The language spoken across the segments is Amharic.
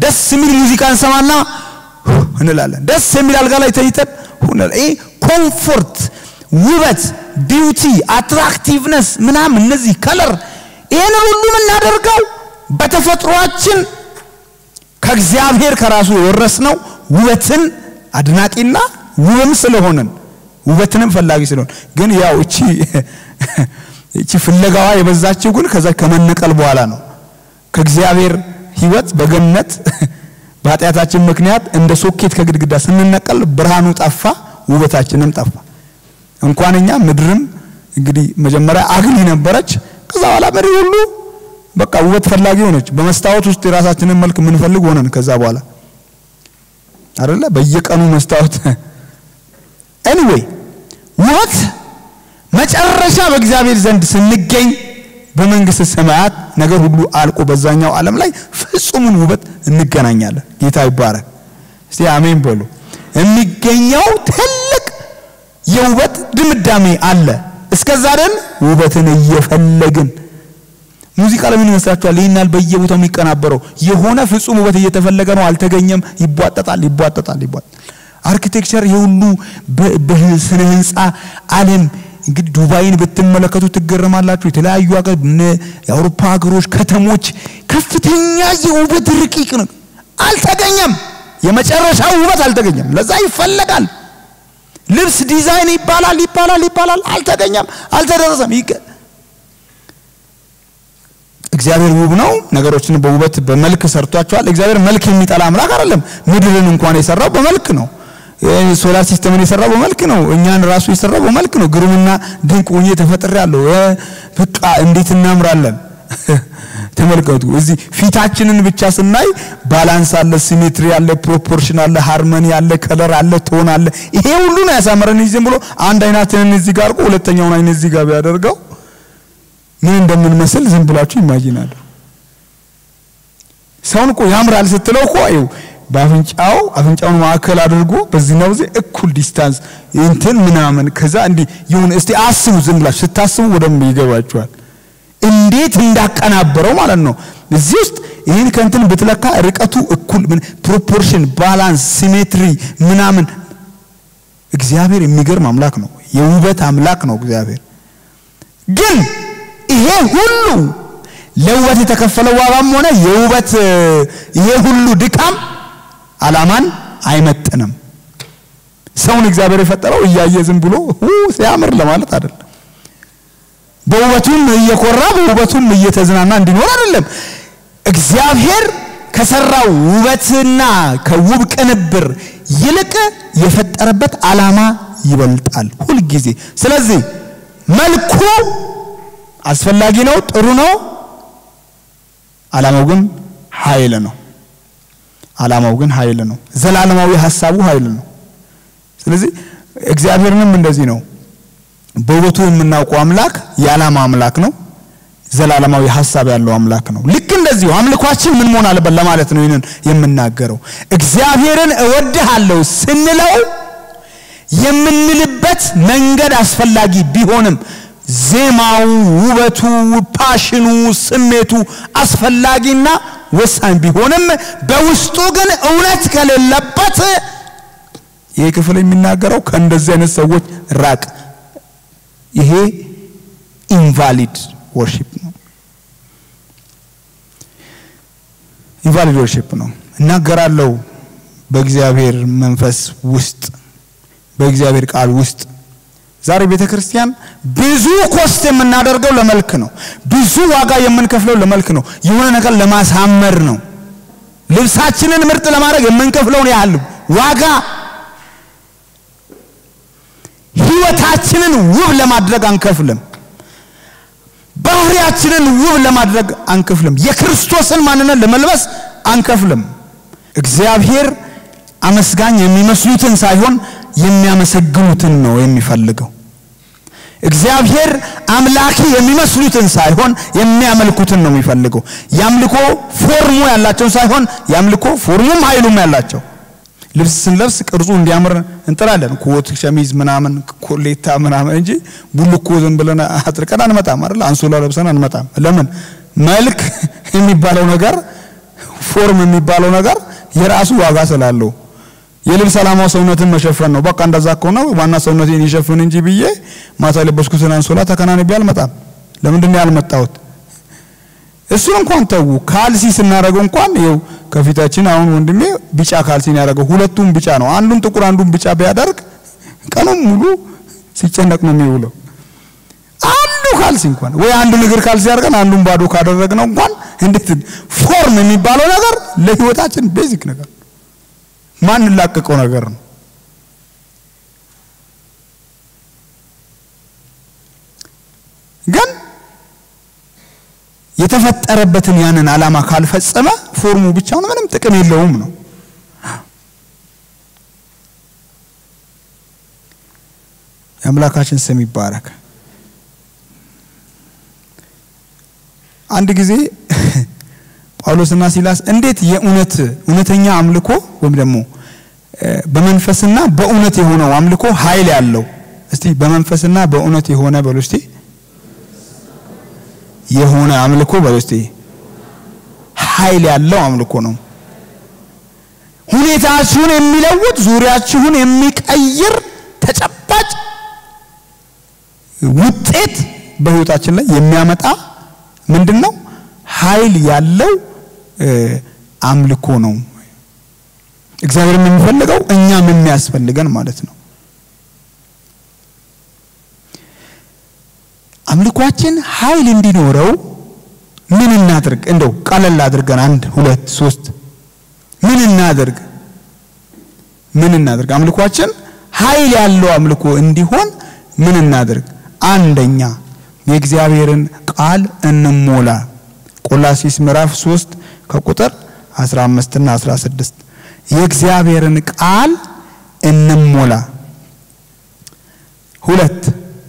ደስ የሚል ሙዚቃ እንሰማና እንላለን። ደስ የሚል አልጋ ላይ ተኝተን ሁነል ይሄ ኮምፎርት፣ ውበት፣ ቢዩቲ፣ አትራክቲቭነስ ምናምን እነዚህ ከለር ይሄን ሁሉ የምናደርገው በተፈጥሯችን ከእግዚአብሔር ከራሱ የወረስነው ውበትን አድናቂና ውብም ስለሆንን ውበትንም ፈላጊ ስለሆን ግን ያው እቺ እቺ ፍለጋዋ የበዛችው ግን ከዛ ከመነቀል በኋላ ነው። ከእግዚአብሔር ሕይወት በገነት በኃጢአታችን ምክንያት እንደ ሶኬት ከግድግዳ ስንነቀል ብርሃኑ ጠፋ፣ ውበታችንም ጠፋ። እንኳን እኛ ምድርም እንግዲህ መጀመሪያ አግሊ ነበረች። ከዛ በኋላ ምድር ሁሉ በቃ ውበት ፈላጊ ሆነች። በመስታወት ውስጥ የራሳችንን መልክ የምንፈልግ ሆነን ከዛ በኋላ አይደለ በየቀኑ መስታወት ኤኒዌይ ውበት መጨረሻ በእግዚአብሔር ዘንድ ስንገኝ በመንግስት ሰማያት ነገር ሁሉ አልቆ በዛኛው ዓለም ላይ ፍጹሙን ውበት እንገናኛለን። ጌታ ይባረክ። እስቲ አሜን በሉ። የሚገኘው ትልቅ የውበት ድምዳሜ አለ። እስከዛ ደን ውበትን እየፈለግን ሙዚቃ ለምን ይመስላችኋል? ይህናል በየቦታው የሚቀናበረው የሆነ ፍጹም ውበት እየተፈለገ ነው። አልተገኘም። ይቧጠጣል፣ ይቧጠጣል፣ ይቧጠጣል። አርኪቴክቸር የሁሉ በስነ ህንፃ ዓለም እንግዲህ ዱባይን ብትመለከቱ ትገረማላችሁ። የተለያዩ ሀገር የአውሮፓ ሀገሮች ከተሞች ከፍተኛ የውበት ርቂቅ ነው። አልተገኘም። የመጨረሻው ውበት አልተገኘም። ለዛ ይፈለጋል። ልብስ ዲዛይን ይባላል ይባላል ይባላል። አልተገኘም፣ አልተደረሰም። እግዚአብሔር ውብ ነው። ነገሮችን በውበት በመልክ ሰርቷቸዋል። እግዚአብሔር መልክ የሚጠላ አምላክ አይደለም። ምድርን እንኳን የሰራው በመልክ ነው። ሶላር ሲስተምን የሰራው በመልክ ነው። እኛን ራሱ የሰራው በመልክ ነው። ግሩምና ድንቅ ሆኜ ተፈጥሬያለሁ። በቃ እንዴት እናምራለን! ተመልከቱ። እዚህ ፊታችንን ብቻ ስናይ ባላንስ አለ፣ ሲሜትሪ አለ፣ ፕሮፖርሽን አለ፣ ሃርመኒ አለ፣ ከለር አለ፣ ቶን አለ። ይሄ ሁሉ ነው ያሳመረን። ዝም ብሎ አንድ አይናችንን እዚህ ጋር አድርጎ ሁለተኛውን አይን እዚህ ጋር ቢያደርገው ምን እንደምንመስል ዝም ብላችሁ ኢማጂን ሰውን እኮ ያምራል ስትለው እኮ ይኸው በአፍንጫው አፍንጫውን ማዕከል አድርጎ በዚህና በዚህ እኩል ዲስታንስ እንትን ምናምን ከዛ እንዲህ ይሁን። እስቲ አስቡ፣ ዝም ብላችሁ ስታስቡ በደንብ ይገባችኋል። እንዴት እንዳቀናበረው ማለት ነው። እዚህ ውስጥ ይህን ከእንትን ብትለካ ርቀቱ እኩል ምን ፕሮፖርሽን፣ ባላንስ፣ ሲሜትሪ ምናምን እግዚአብሔር የሚገርም አምላክ ነው። የውበት አምላክ ነው እግዚአብሔር ግን ይሄ ሁሉ ለውበት የተከፈለው ዋጋም ሆነ የውበት ይሄ ሁሉ ድካም አላማን አይመጥንም። ሰውን እግዚአብሔር የፈጠረው እያየ ዝም ብሎ ሲያምር ለማለት አይደለም። በውበቱም እየኮራ በውበቱም እየተዝናና እንዲኖር አይደለም። እግዚአብሔር ከሰራው ውበትና ከውብ ቅንብር ይልቅ የፈጠረበት አላማ ይበልጣል ሁልጊዜ። ስለዚህ መልኩ አስፈላጊ ነው፣ ጥሩ ነው። አላማው ግን ኃይል ነው። አላማው ግን ኃይል ነው። ዘላለማዊ ሀሳቡ ኃይል ነው። ስለዚህ እግዚአብሔርንም እንደዚህ ነው። በውበቱ የምናውቀው አምላክ የዓላማ አምላክ ነው። ዘላለማዊ ሀሳብ ያለው አምላክ ነው። ልክ እንደዚሁ አምልኳችን ምን መሆን አለበት ለማለት ነው ይህንን የምናገረው። እግዚአብሔርን እወድሃለሁ ስንለው የምንልበት መንገድ አስፈላጊ ቢሆንም ዜማው፣ ውበቱ፣ ፓሽኑ፣ ስሜቱ አስፈላጊና ወሳኝ ቢሆንም በውስጡ ግን እውነት ከሌለበት ይሄ ክፍል የሚናገረው ከእንደዚህ አይነት ሰዎች ራቅ። ይሄ ኢንቫሊድ ወርሺፕ ነው። ኢንቫሊድ ወርሺፕ ነው። እናገራለሁ በእግዚአብሔር መንፈስ ውስጥ በእግዚአብሔር ቃል ውስጥ ዛሬ ቤተ ክርስቲያን ብዙ ኮስት የምናደርገው ለመልክ ነው። ብዙ ዋጋ የምንከፍለው ለመልክ ነው። የሆነ ነገር ለማሳመር ነው። ልብሳችንን ምርጥ ለማድረግ የምንከፍለውን ያህል ዋጋ ህይወታችንን ውብ ለማድረግ አንከፍልም። ባህሪያችንን ውብ ለማድረግ አንከፍልም። የክርስቶስን ማንነት ለመልበስ አንከፍልም። እግዚአብሔር አመስጋኝ የሚመስሉትን ሳይሆን የሚያመሰግኑትን ነው የሚፈልገው። እግዚአብሔር አምላኪ የሚመስሉትን ሳይሆን የሚያመልኩትን ነው የሚፈልገው። የአምልኮ ፎርሙ ያላቸውን ሳይሆን የአምልኮ ፎርሙም ኃይሉም ያላቸው። ልብስ ስንለብስ ቅርጹ እንዲያምር እንጥራለን። ኮት፣ ሸሚዝ ምናምን ኮሌታ ምናምን እንጂ ቡልኮ ዝም ብለን አጥርቀን አንመጣም አይደል? አንሶላ ለብሰን አንመጣም። ለምን? መልክ የሚባለው ነገር ፎርም የሚባለው ነገር የራሱ ዋጋ ስላለው የልብስ ዓላማው ሰውነትን መሸፈን ነው። በቃ እንደዛ ከሆነ ዋና ሰውነቴን ይሸፍን እንጂ ብዬ ማታ የለበስኩትን አንሶላ ተከናንቤ አልመጣም። ለምንድን ነው ያልመጣሁት? እሱን እንኳን ተዉ። ካልሲ ስናደርገው እንኳን ይኸው ከፊታችን አሁን ወንድሜ ቢጫ ካልሲን ያደረገው ሁለቱም ቢጫ ነው። አንዱን ጥቁር አንዱን ቢጫ ቢያደርግ ቀኑን ሙሉ ሲጨነቅ ነው የሚውለው። አንዱ ካልሲ እንኳን ወይ አንዱን እግር ካልሲ አድርገን አንዱን ባዶ ካደረግነው እንኳን እንዴት ፎርም የሚባለው ነገር ለህይወታችን ቤዚክ ነገር ማንላቀቀው ነገር ነው። ግን የተፈጠረበትን ያንን ዓላማ ካልፈጸመ ፎርሙ ብቻውን ምንም ጥቅም የለውም ነው። የአምላካችን ስም ይባረክ። አንድ ጊዜ ጳውሎስና ሲላስ እንዴት የእውነት እውነተኛ አምልኮ ወይም ደግሞ በመንፈስና በእውነት የሆነው አምልኮ ኃይል ያለው እስቲ በመንፈስና በእውነት የሆነ በሉ እስቲ የሆነ አምልኮ በሉ እስቲ ኃይል ያለው አምልኮ ነው። ሁኔታችሁን የሚለውጥ ዙሪያችሁን የሚቀይር ተጨባጭ ውጤት በህይወታችን ላይ የሚያመጣ ምንድን ነው? ኃይል ያለው አምልኮ ነው። እግዚአብሔርም የሚፈልገው እኛም የሚያስፈልገን ማለት ነው። አምልኳችን ኃይል እንዲኖረው ምን እናድርግ? እንደው ቀለል አድርገን አንድ ሁለት ሶስት ምን እናድርግ? ምን እናድርግ? አምልኳችን ኃይል ያለው አምልኮ እንዲሆን ምን እናድርግ? አንደኛ የእግዚአብሔርን ቃል እንሞላ። ቆላሲስ ምዕራፍ 3 ከቁጥር 15 እና 16 የእግዚአብሔርን ቃል እንሞላ። ሁለት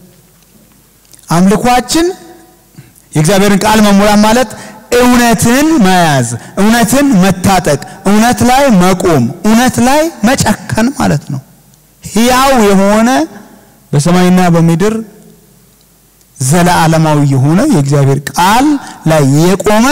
አምልኳችን የእግዚአብሔርን ቃል መሞላት ማለት እውነትን መያዝ፣ እውነትን መታጠቅ፣ እውነት ላይ መቆም፣ እውነት ላይ መጨከን ማለት ነው። ሕያው የሆነ በሰማይና በምድር ዘለዓለማዊ የሆነ የእግዚአብሔር ቃል ላይ የቆመ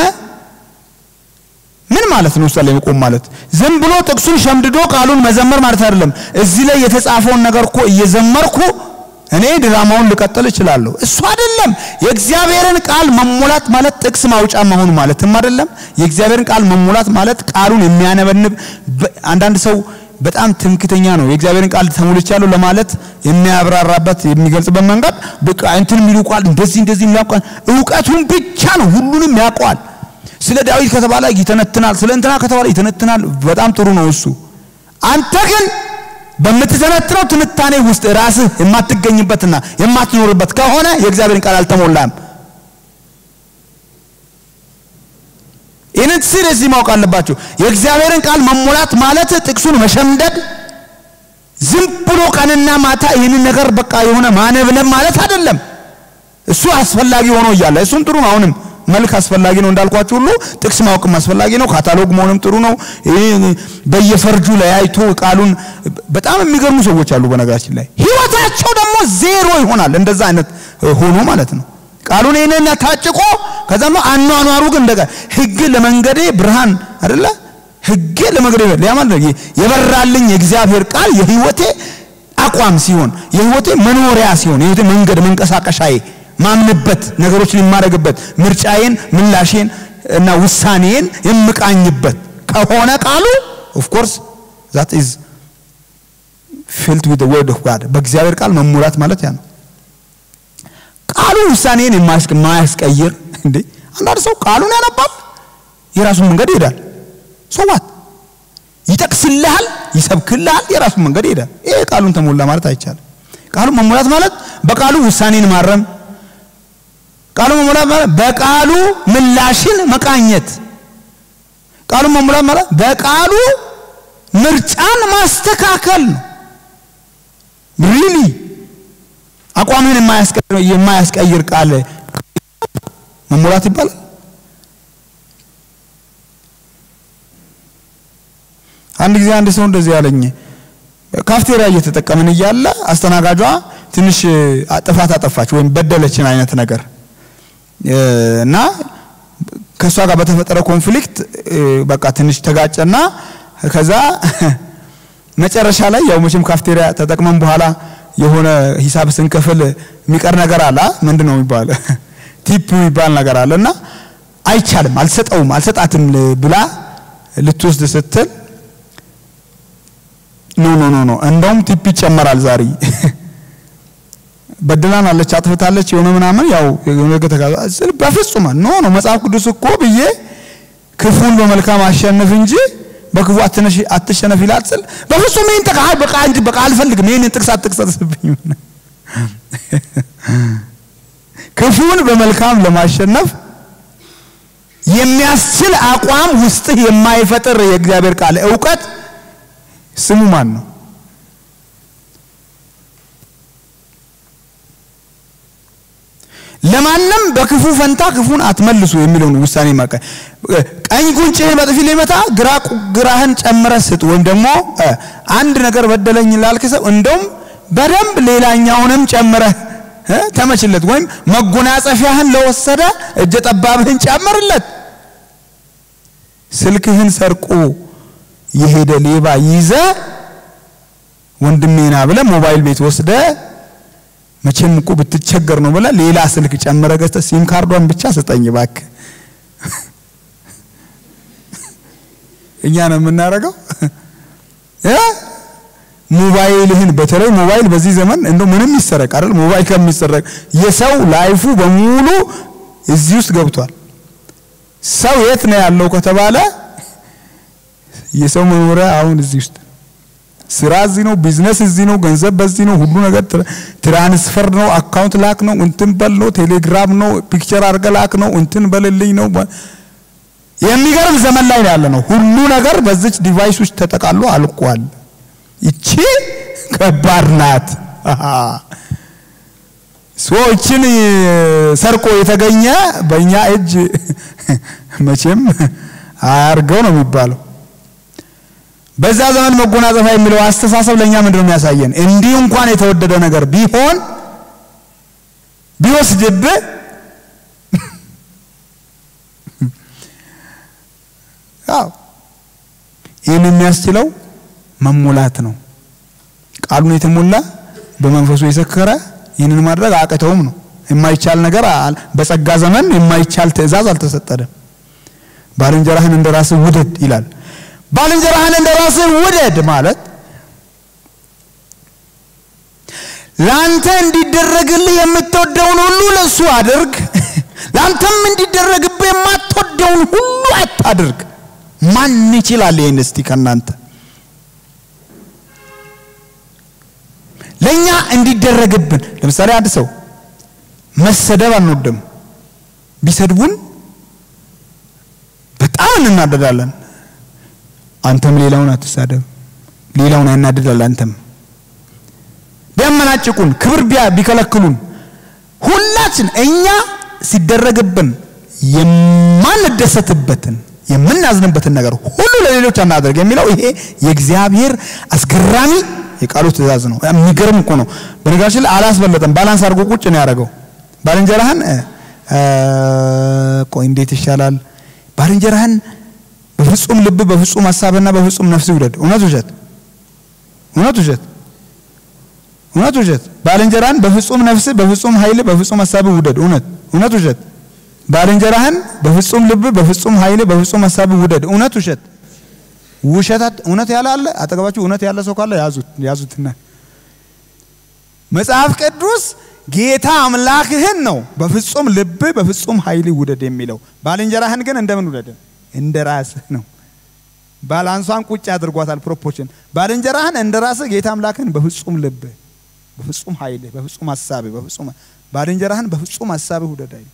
ምን ማለት ነው? እሷ ላይ መቆም ማለት ዝም ብሎ ጥቅሱን ሸምድዶ ቃሉን መዘመር ማለት አይደለም። እዚህ ላይ የተጻፈውን ነገር እኮ እየዘመርኩ እኔ ድራማውን ልቀጥል እችላለሁ። እሱ አይደለም። የእግዚአብሔርን ቃል መሞላት ማለት ጥቅስ ማውጫ መሆን ማለትም አይደለም። የእግዚአብሔርን ቃል መሞላት ማለት ቃሉን የሚያነበንብ አንዳንድ ሰው በጣም ትምክተኛ ነው። የእግዚአብሔርን ቃል ተሞልቻለሁ ለማለት የሚያብራራበት የሚገልጽበት መንገድ በቃ እንትን የሚሉ ቃል እንደዚህ እንደዚህ የሚያውቃል እውቀቱን ብቻ ነው። ሁሉንም ያውቀዋል። ስለ ዳዊት ከተባለ ይተነትናል፣ ስለ እንትና ከተባለ ይተነትናል። በጣም ጥሩ ነው እሱ። አንተ ግን በምትተነትነው ትንታኔ ውስጥ ራስህ የማትገኝበትና የማትኖርበት ከሆነ የእግዚአብሔርን ቃል አልተሞላም። ይህንን ሲሪየስ ማወቅ አለባቸው። የእግዚአብሔርን ቃል መሞላት ማለት ጥቅሱን መሸምደድ፣ ዝም ብሎ ቀንና ማታ ይህንን ነገር በቃ የሆነ ማነብነብ ማለት አይደለም። እሱ አስፈላጊ ሆኖ እያለ እሱም ጥሩ ነው። አሁንም መልክ አስፈላጊ ነው እንዳልኳችሁ ሁሉ ጥቅስ ማወቅም አስፈላጊ ነው። ካታሎግ መሆንም ጥሩ ነው። በየፈርጁ ለያይቶ ቃሉን በጣም የሚገርሙ ሰዎች አሉ። በነገራችን ላይ ህይወታቸው ደግሞ ዜሮ ይሆናል። እንደዛ አይነት ሆኖ ማለት ነው። ቃሉን ይህንን ታጭቆ ከዛም አኗኗሩ ግን እንደጋ ህግ ለመንገዴ ብርሃን አይደለ ህግ ለመንገዴ ሊያማል የበራልኝ የእግዚአብሔር ቃል የህይወቴ አቋም ሲሆን የህይወቴ መኖሪያ ሲሆን የህይወቴ መንገድ መንቀሳቀሻዬ ማምንበት ነገሮችን የማደርግበት ምርጫዬን ምላሼን እና ውሳኔን የምቃኝበት ከሆነ ቃሉ ኦፍ ኮርስ ዛት ኢዝ ፊልድ ዊዝ ወርድ ኦፍ ጋድ በእግዚአብሔር ቃል መሙላት ማለት ያ ነው። ቃሉ ውሳኔን የማያስቀይር እንዴ አንዳንድ ሰው ቃሉን ያነባል፣ የራሱን መንገድ ይሄዳል። ሰዋት ይጠቅስልሃል፣ ይሰብክልሃል፣ የራሱን መንገድ ይሄዳል። ይሄ ቃሉን ተሞላ ማለት አይቻልም። ቃሉ መሙላት ማለት በቃሉ ውሳኔን ማረም፣ ቃሉ መሙላት ማለት በቃሉ ምላሽን መቃኘት፣ ቃሉ መሙላት ማለት በቃሉ ምርጫን ማስተካከል ነው። ሪሊ አቋምህን የማያስቀይር ቃል መሙላት ይባላል። አንድ ጊዜ አንድ ሰው እንደዚህ ያለኝ ካፍቴሪያ እየተጠቀምን እያለ አስተናጋጇ ትንሽ ጥፋት አጠፋች ወይም በደለችን አይነት ነገር እና ከእሷ ጋር በተፈጠረ ኮንፍሊክት በቃ ትንሽ ተጋጨና ከዛ መጨረሻ ላይ ያው መቼም ካፍቴሪያ ተጠቅመን በኋላ የሆነ ሂሳብ ስንከፍል የሚቀር ነገር አለ። ምንድን ነው የሚባል ቲፕ የሚባል ነገር አለ እና አይቻልም፣ አልሰጠውም፣ አልሰጣትም ብላ ልትወስድ ስትል ኖ ኖ ኖ ኖ እንደውም ቲፕ ይጨመራል ዛሬ በድላን አለች አጥፍታለች የሆነ ምናምን ያው የሆነ ነገር ተጋዛ በፍጹም ኖ ኖ መጽሐፍ ቅዱስ እኮ ብዬ ክፉን በመልካም አሸንፍ እንጂ በክፉ አትነሽ አትሸነፍ ይላል ስል በፍጹም ይሄን ተቃ በቃ እንጂ በቃ አልፈልግም ይሄን ጥቅስ አትቅሰስብኝ ክፉን በመልካም ለማሸነፍ የሚያስችል አቋም ውስጥህ የማይፈጥር የእግዚአብሔር ቃል እውቀት ስሙ ማን ነው? ለማንም በክፉ ፈንታ ክፉን አትመልሱ የሚለውን ውሳኔ ማቀ ቀኝ ጉንጭህን በጥፊ ሊመታ ግራ ግራህን ጨምረህ ስጥ። ወይም ደግሞ አንድ ነገር በደለኝ ላልክ ሰው እንደውም በደንብ ሌላኛውንም ጨምረህ ተመችለት። ወይም መጎናጸፊያህን ለወሰደ እጀ ጠባብህን ጨምርለት። ስልክህን ሰርቆ የሄደ ሌባ ይዘ ወንድሜና ብለ ሞባይል ቤት ወስደ መቼም እኮ ብትቸገር ነው ብለ ሌላ ስልክ ጨምረ ገዝተ ሲም ካርዷን ብቻ ስጠኝ እባክህ። እኛ ነው የምናደርገው። ሞባይልህን በተለይ ሞባይል በዚህ ዘመን እንደው ምንም ይሰረቅ አይደል? ሞባይል ከሚሰረቅ የሰው ላይፉ በሙሉ እዚህ ውስጥ ገብቷል። ሰው የት ነው ያለው ከተባለ የሰው መኖሪያ አሁን እዚህ ውስጥ ስራ እዚህ ነው፣ ቢዝነስ እዚህ ነው፣ ገንዘብ በዚህ ነው፣ ሁሉ ነገር ትራንስፈር ነው፣ አካውንት ላክ ነው፣ እንትን በል ነው፣ ቴሌግራም ነው፣ ፒክቸር አድርገ ላክ ነው፣ እንትን በልልኝ ነው። የሚገርም ዘመን ላይ ነው ያለ ነው። ሁሉ ነገር በዚች ዲቫይስ ውስጥ ተጠቃሎ አልቋል። ይቺ ከባድ ናት። ሰዎችን ሰርቆ የተገኘ በእኛ እጅ መቼም አያርገው ነው የሚባለው። በዛ ዘመን መጎናጸፊያ የሚለው አስተሳሰብ ለእኛ ምንድን ነው የሚያሳየን? እንዲህ እንኳን የተወደደ ነገር ቢሆን ቢወስድብህ ያው ይህን የሚያስችለው መሞላት ነው። ቃሉን የተሞላ በመንፈሱ የሰከረ ይህንን ማድረግ አቅተውም ነው። የማይቻል ነገር በጸጋ ዘመን የማይቻል ትእዛዝ አልተሰጠንም። ባልንጀራህን እንደ ራስህ ውደድ ይላል። ባልንጀራህን እንደ ራስህ ውደድ ማለት ለአንተ እንዲደረግልህ የምትወደውን ሁሉ ለእሱ አድርግ፣ ለአንተም እንዲደረግብህ የማትወደውን ሁሉ አታድርግ። ማን ይችላል ይህን? እስቲ ከእናንተ ለእኛ እንዲደረግብን ለምሳሌ አንድ ሰው መሰደብ አንወድም። ቢሰድቡን በጣም እንናደዳለን። አንተም ሌላውን አትሳደብ፣ ሌላውን ያናድዳል። አንተም ቢያመናጭቁን፣ ክብር ቢከለክሉን፣ ሁላችን እኛ ሲደረግብን የማንደሰትበትን የምናዝንበትን ነገር ሁሉ ለሌሎች አናደርግ የሚለው ይሄ የእግዚአብሔር አስገራሚ የቃሉ ትእዛዝ ነው። የሚገርም እኮ ነው። በነገራችን ላይ አላስበለጠም። ባላንስ አድርጎ ቁጭ ነው ያደረገው። ባልንጀራህን ቆይ እንዴት ይሻላል? ባልንጀራህን በፍጹም ልብ በፍጹም ሀሳብና በፍጹም ነፍስ ውደድ። እውነት ውሸት? እውነት ውሸት? እውነት ውሸት? ባልንጀራህን በፍጹም ነፍስ በፍጹም ኃይል በፍጹም ሀሳብ ውደድ። እውነት እውነት ውሸት? ባልንጀራህን በፍጹም ልብ በፍጹም ኃይል በፍጹም ሀሳብ ውደድ። እውነት ውሸት? ውሸታት እውነት ያለ አለ? አጠገባችሁ እውነት ያለ ሰው ካለ ያዙት ያዙትና መጽሐፍ ቅዱስ ጌታ አምላክህን ነው በፍጹም ልብ በፍጹም ኃይል ውደድ የሚለው። ባልንጀራህን ግን እንደምን ውደድ? እንደ ራስህ ነው። ባላንሷን ቁጭ አድርጓታል ፕሮፖርሽን። ባልንጀራህን እንደ ራስህ ጌታ አምላክህን በፍጹም ልብ በፍጹም ኃይል በፍጹም ሀሳብህ በፍጹም ባልንጀራህን በፍጹም ሀሳብህ ውደድ አይልም።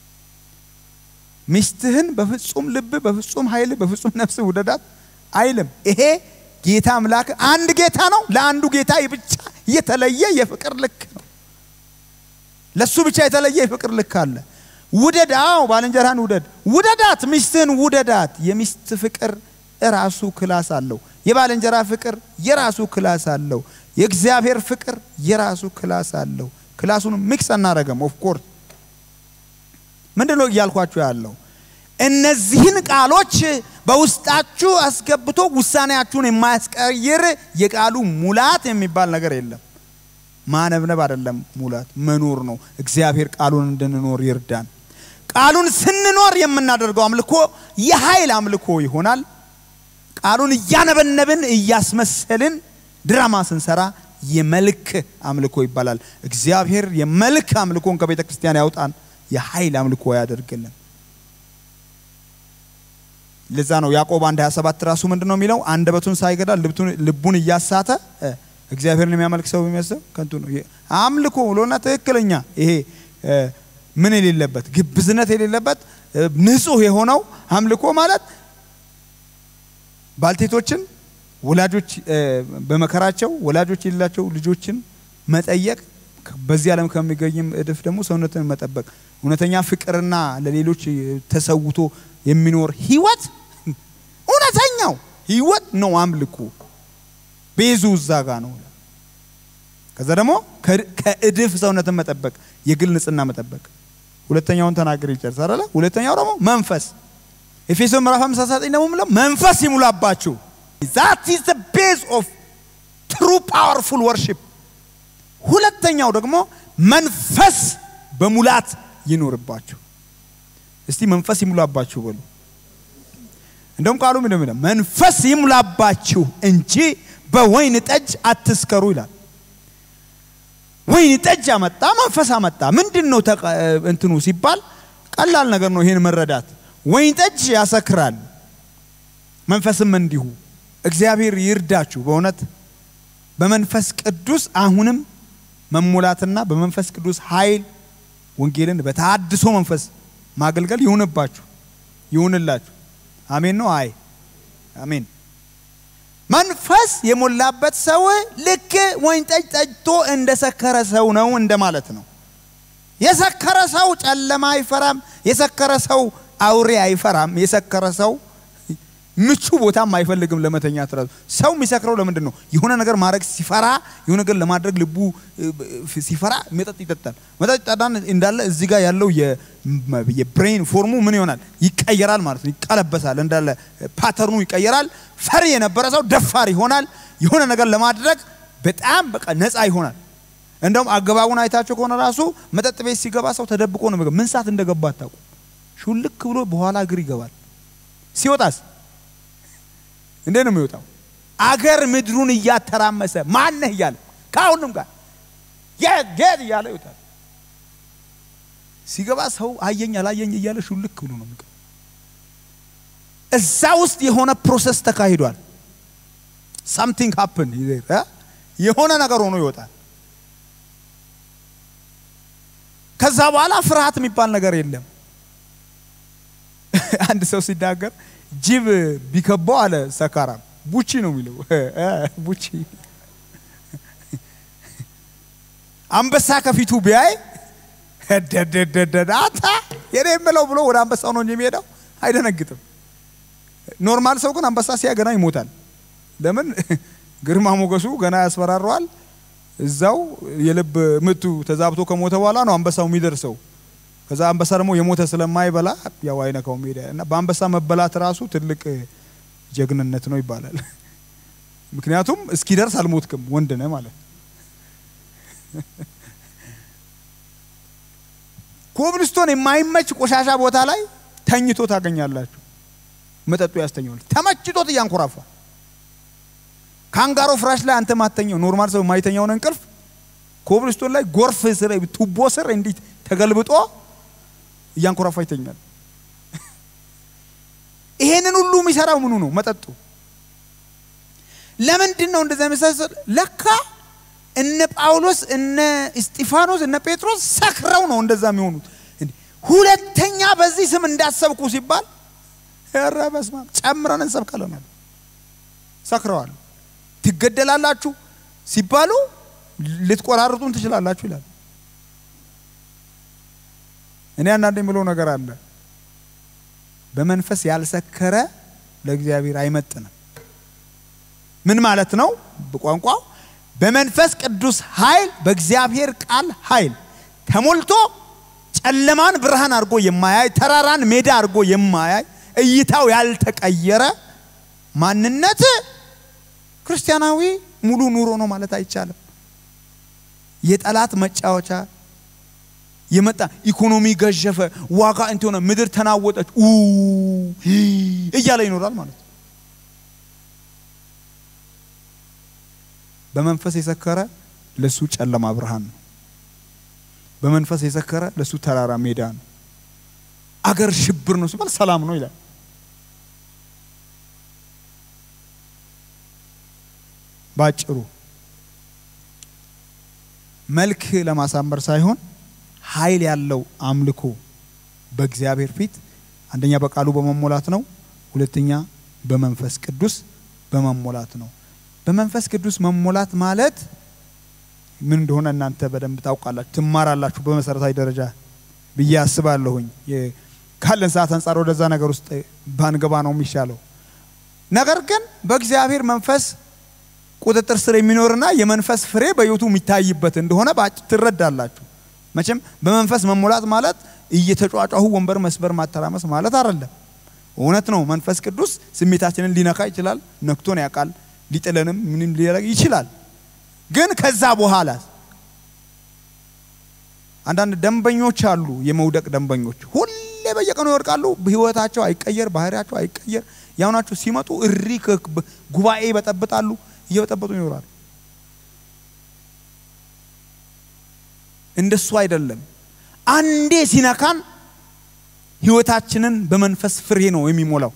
ሚስትህን በፍጹም ልብ በፍጹም ኃይል በፍጹም ነፍስህ ውደዳት አይልም። ይሄ ጌታ አምላክ አንድ ጌታ ነው። ለአንዱ ጌታ ብቻ የተለየ የፍቅር ልክ ነው። ለሱ ብቻ የተለየ የፍቅር ልክ አለ። ውደድ። አዎ ባልንጀራህን ውደድ። ውደዳት፣ ሚስትህን ውደዳት። የሚስት ፍቅር የራሱ ክላስ አለው። የባልንጀራ ፍቅር የራሱ ክላስ አለው። የእግዚአብሔር ፍቅር የራሱ ክላስ አለው። ክላሱን ሚክስ አናረገም። ኦፍ ኮርስ ምንድን ነው እያልኳችሁ ያለው? እነዚህን ቃሎች በውስጣችሁ አስገብቶ ውሳኔያችሁን የማያስቀይር የቃሉ ሙላት የሚባል ነገር የለም። ማነብነብ አይደለም፣ ሙላት መኖር ነው። እግዚአብሔር ቃሉን እንድንኖር ይርዳን። ቃሉን ስንኖር የምናደርገው አምልኮ የኃይል አምልኮ ይሆናል። ቃሉን እያነበነብን እያስመሰልን ድራማ ስንሰራ የመልክ አምልኮ ይባላል። እግዚአብሔር የመልክ አምልኮን ከቤተ ክርስቲያን ያውጣን፣ የኃይል አምልኮ ያደርግልን። ለዛ ነው ያዕቆብ አንድ 27 ራሱ ምንድን ነው የሚለው? አንደበቱን ሳይገዳ ልቡን እያሳተ እግዚአብሔርን የሚያመልክ ሰው የሚመስለው ከንቱ ነው። አምልኮ ብሎና ትክክለኛ ይሄ ምን የሌለበት ግብዝነት የሌለበት ንጹህ የሆነው አምልኮ ማለት ባልቴቶችን ወላጆች በመከራቸው ወላጆች የሌላቸው ልጆችን መጠየቅ በዚህ ዓለም ከሚገኝም እድፍ ደግሞ ሰውነትን መጠበቅ እውነተኛ ፍቅርና ለሌሎች ተሰውቶ የሚኖር ህይወት እውነተኛው ህይወት ነው አምልኮ። ቤዙ እዛ ጋ ነው። ከዛ ደግሞ ከእድፍ ሰውነትን መጠበቅ፣ የግል ንጽህና መጠበቅ። ሁለተኛውን ተናገር ይጨርስ አይደለ? ሁለተኛው ደግሞ መንፈስ ኤፌሶን ምዕራፍ 59 ደግሞ ምለው መንፈስ ይሙላባችሁ። ዛት ኢዝ ዘ ቤዝ ኦፍ ትሩ ፓወርፉል ወርሺፕ። ሁለተኛው ደግሞ መንፈስ በሙላት ይኖርባችሁ። እስቲ መንፈስ ይሙላባችሁ በሉ። እንደውም ቃሉ ምንድን ነው? መንፈስ ይሙላባችሁ እንጂ በወይን ጠጅ አትስከሩ ይላል። ወይን ጠጅ አመጣ፣ መንፈስ አመጣ። ምንድን ነው እንትኑ ሲባል ቀላል ነገር ነው ይሄን መረዳት። ወይን ጠጅ ያሰክራል፣ መንፈስም እንዲሁ። እግዚአብሔር ይርዳችሁ በእውነት በመንፈስ ቅዱስ አሁንም መሙላትና በመንፈስ ቅዱስ ኃይል ወንጌልን በታድሶ መንፈስ ማገልገል ይሁንባችሁ ይሁንላችሁ። አሜን ነው። አይ አሜን። መንፈስ የሞላበት ሰው ልክ ወይን ጠጅ ጠጅቶ እንደሰከረ ሰው ነው እንደማለት ነው። የሰከረ ሰው ጨለማ አይፈራም። የሰከረ ሰው አውሬ አይፈራም። የሰከረ ሰው ምቹ ቦታም አይፈልግም ለመተኛት ራሱ። ሰው የሚሰክረው ለምንድን ነው? የሆነ ነገር ማድረግ ሲፈራ፣ የሆነ ነገር ለማድረግ ልቡ ሲፈራ መጠጥ ይጠጣል። መጠጥ ይጠጣን እንዳለ እዚህ ጋር ያለው የብሬን ፎርሙ ምን ይሆናል? ይቀየራል ማለት ነው። ይቀለበሳል፣ እንዳለ ፓተርኑ ይቀየራል። ፈሪ የነበረ ሰው ደፋር ይሆናል። የሆነ ነገር ለማድረግ በጣም በቃ ነፃ ይሆናል። እንደውም አገባቡን አይታቸው ከሆነ ራሱ መጠጥ ቤት ሲገባ ሰው ተደብቆ ነው የሚገባ። ምን ሰዓት እንደገባ አታውቁም። ሹልክ ብሎ በኋላ እግር ይገባል። ሲወጣስ እንዴት ነው የሚወጣው? አገር ምድሩን እያተራመሰ ማነህ እያለ ከሁሉም ጋር የት የት እያለ ይወጣል። ሲገባ ሰው አየኝ አላየኝ እያለ ሹልክ ብሎ ነው የሚገባ። እዛ ውስጥ የሆነ ፕሮሰስ ተካሂዷል። ሳምቲንግ ሀፕን የሆነ ነገር ሆኖ ይወጣል። ከዛ በኋላ ፍርሃት የሚባል ነገር የለም። አንድ ሰው ሲናገር ጅብ ቢከባው አለ ሰካራም ቡቺ ነው የሚለው ቡቺ። አንበሳ ከፊቱ ቢያይ ደደደደደ አታ የኔ የምለው ብሎ ወደ አንበሳው ነው እንጂ የሚሄደው አይደነግጥም። ኖርማል ሰው ግን አንበሳ ሲያ ገና ይሞታል። ለምን? ግርማ ሞገሱ ገና ያስፈራረዋል። እዛው የልብ ምቱ ተዛብቶ ከሞተ በኋላ ነው አንበሳው የሚደርሰው። ከዛ አንበሳ ደግሞ የሞተ ስለማይበላ ያው አይነካውም ሄደ እና በአንበሳ መበላት ራሱ ትልቅ ጀግንነት ነው ይባላል። ምክንያቱም እስኪደርስ አልሞትክም፣ ወንድ ነህ ማለት። ኮብልስቶን የማይመች ቆሻሻ ቦታ ላይ ተኝቶ ታገኛላችሁ። መጠጡ ያስተኛዋል። ተመችቶት እያንኮራፋ ካንጋሮ ፍራሽ ላይ አንተ ማተኛው ኖርማል ሰው የማይተኛውን እንቅልፍ ኮብልስቶን ላይ ጎርፍ ስር ቱቦ ስር እንዲህ ተገልብጦ እያንኮራፋ ይተኛል። ይሄንን ሁሉ የሚሰራው ምኑ ነው? መጠጡ። ለምንድን ነው እንደዛ መሳሰል? ለካ እነ ጳውሎስ እነ እስጢፋኖስ እነ ጴጥሮስ ሰክረው ነው እንደዛ የሚሆኑት። ሁለተኛ በዚህ ስም እንዳሰብኩ ሲባል ኧረ በስመ አብ ጨምረን እንሰብካለን አሉ። ሰክረዋል። ትገደላላችሁ ሲባሉ ልትቆራርጡን ትችላላችሁ ይላል። እኔ አንዳንድ የምለው ነገር አለ። በመንፈስ ያልሰከረ ለእግዚአብሔር አይመጥንም። ምን ማለት ነው? በቋንቋው በመንፈስ ቅዱስ ኃይል በእግዚአብሔር ቃል ኃይል ተሞልቶ ጨለማን ብርሃን አድርጎ የማያይ ተራራን ሜዳ አድርጎ የማያይ እይታው ያልተቀየረ ማንነት ክርስቲያናዊ ሙሉ ኑሮ ነው ማለት አይቻልም። የጠላት መጫወቻ የመጣ ኢኮኖሚ ገዠፈ፣ ዋጋ እንትን ሆነ፣ ምድር ተናወጠች ኡ እያለ ይኖራል ማለት ነው። በመንፈስ የሰከረ ለሱ ጨለማ ብርሃን ነው። በመንፈስ የሰከረ ለሱ ተራራ ሜዳ ነው። አገር ሽብር ነው ሲባል ሰላም ነው ይላል። ባጭሩ መልክ ለማሳመር ሳይሆን ኃይል ያለው አምልኮ በእግዚአብሔር ፊት አንደኛ በቃሉ በመሞላት ነው። ሁለተኛ በመንፈስ ቅዱስ በመሞላት ነው። በመንፈስ ቅዱስ መሞላት ማለት ምን እንደሆነ እናንተ በደንብ ታውቃላችሁ፣ ትማራላችሁ በመሰረታዊ ደረጃ ብዬ አስባለሁኝ። ካለን ሰዓት አንጻር ወደዛ ነገር ውስጥ ባንገባ ነው የሚሻለው። ነገር ግን በእግዚአብሔር መንፈስ ቁጥጥር ስር የሚኖርና የመንፈስ ፍሬ በሕይወቱ የሚታይበት እንደሆነ ትረዳላችሁ። መቼም በመንፈስ መሞላት ማለት እየተጫጫሁ ወንበር መስበር ማተራመስ ማለት አይደለም። እውነት ነው። መንፈስ ቅዱስ ስሜታችንን ሊነካ ይችላል። ነክቶን ያውቃል። ሊጥለንም ምንም ሊያደርግ ይችላል። ግን ከዛ በኋላ አንዳንድ ደንበኞች አሉ፣ የመውደቅ ደንበኞች ሁሌ በየቀኑ ይወድቃሉ። ህይወታቸው አይቀየር፣ ባህሪያቸው አይቀየር። ያው ናቸው። ሲመጡ እሪ ጉባኤ ይበጠብጣሉ፣ እየበጠበጡ ይኖራሉ። እንደሱ አይደለም። አንዴ ሲነካን ህይወታችንን በመንፈስ ፍሬ ነው የሚሞላው።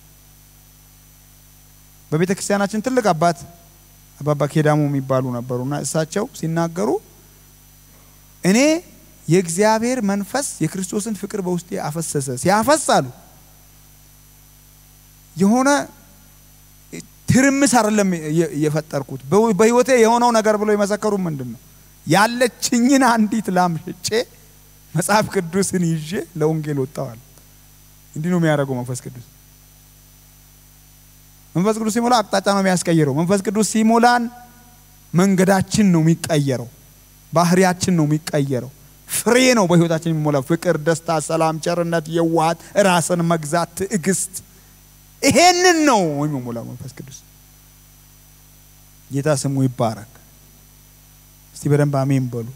በቤተ ክርስቲያናችን ትልቅ አባት አባባ ኬዳሞ የሚባሉ ነበሩና እሳቸው ሲናገሩ እኔ የእግዚአብሔር መንፈስ የክርስቶስን ፍቅር በውስጤ አፈሰሰ። ሲያፈስ አሉ የሆነ ትርምስ አይደለም የፈጠርኩት በህይወቴ የሆነው ነገር ብሎ የመሰከሩ ምንድን ነው ያለችኝን አንዲት ላም ሽጬ መጽሐፍ ቅዱስን ይዤ ለወንጌል ወጣዋል። እንዲህ ነው የሚያደርገው መንፈስ ቅዱስ። መንፈስ ቅዱስ ሲሞላ አቅጣጫ ነው የሚያስቀይረው። መንፈስ ቅዱስ ሲሞላን መንገዳችን ነው የሚቀየረው፣ ባህሪያችን ነው የሚቀየረው። ፍሬ ነው በህይወታችን የሚሞላው፣ ፍቅር፣ ደስታ፣ ሰላም፣ ቸርነት፣ የዋሃት፣ ራስን መግዛት፣ ትዕግስት። ይሄንን ነው የሚሞላው መንፈስ ቅዱስ። ጌታ ስሙ ይባረክ። እስቲ በደንብ አሜን በሉ።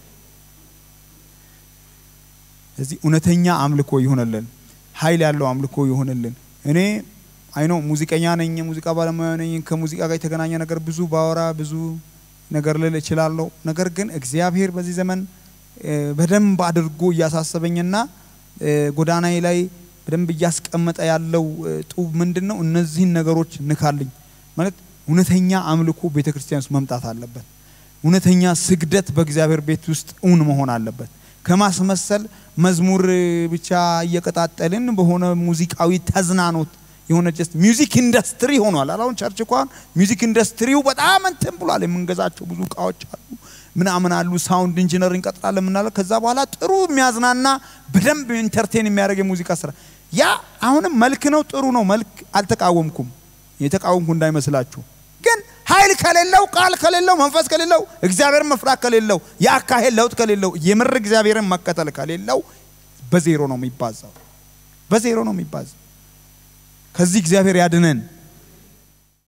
እዚህ እውነተኛ አምልኮ ይሆንልን፣ ኃይል ያለው አምልኮ ይሆንልን። እኔ አይኖ ሙዚቀኛ ነኝ፣ ሙዚቃ ባለሙያ ነኝ። ከሙዚቃ ጋር የተገናኘ ነገር ብዙ ባወራ ብዙ ነገር ልል እችላለሁ። ነገር ግን እግዚአብሔር በዚህ ዘመን በደንብ አድርጎ እያሳሰበኝና ጎዳናዬ ላይ በደንብ እያስቀመጠ ያለው ጡብ ምንድን ነው? እነዚህን ነገሮች ንካልኝ ማለት እውነተኛ አምልኮ ቤተ ክርስቲያን ውስጥ መምጣት አለበት። እውነተኛ ስግደት በእግዚአብሔር ቤት ውስጥ እውን መሆን አለበት። ከማስመሰል መዝሙር ብቻ እየቀጣጠልን በሆነ ሙዚቃዊ ተዝናኖት የሆነ ጀስት ሚውዚክ ኢንዱስትሪ ሆኗል። አሁን ቸርች እንኳን ሚውዚክ ኢንዱስትሪው በጣም እንትን ብሏል። የምንገዛቸው ብዙ እቃዎች አሉ፣ ምናምን አሉ። ሳውንድ ኢንጂነር እንቀጥላለን ምናለ። ከዛ በኋላ ጥሩ የሚያዝናና በደንብ ኢንተርቴን የሚያደርግ የሙዚቃ ስራ ያ አሁንም መልክ ነው፣ ጥሩ ነው። መልክ አልተቃወምኩም፣ የተቃወምኩ እንዳይመስላችሁ። ግን ኃይል ከሌለው ቃል ከሌለው መንፈስ ከሌለው እግዚአብሔርን መፍራት ከሌለው የአካሄድ ለውጥ ከሌለው የምር እግዚአብሔርን መከተል ከሌለው በዜሮ ነው የሚባዛው፣ በዜሮ ነው የሚባዛው። ከዚህ እግዚአብሔር ያድነን።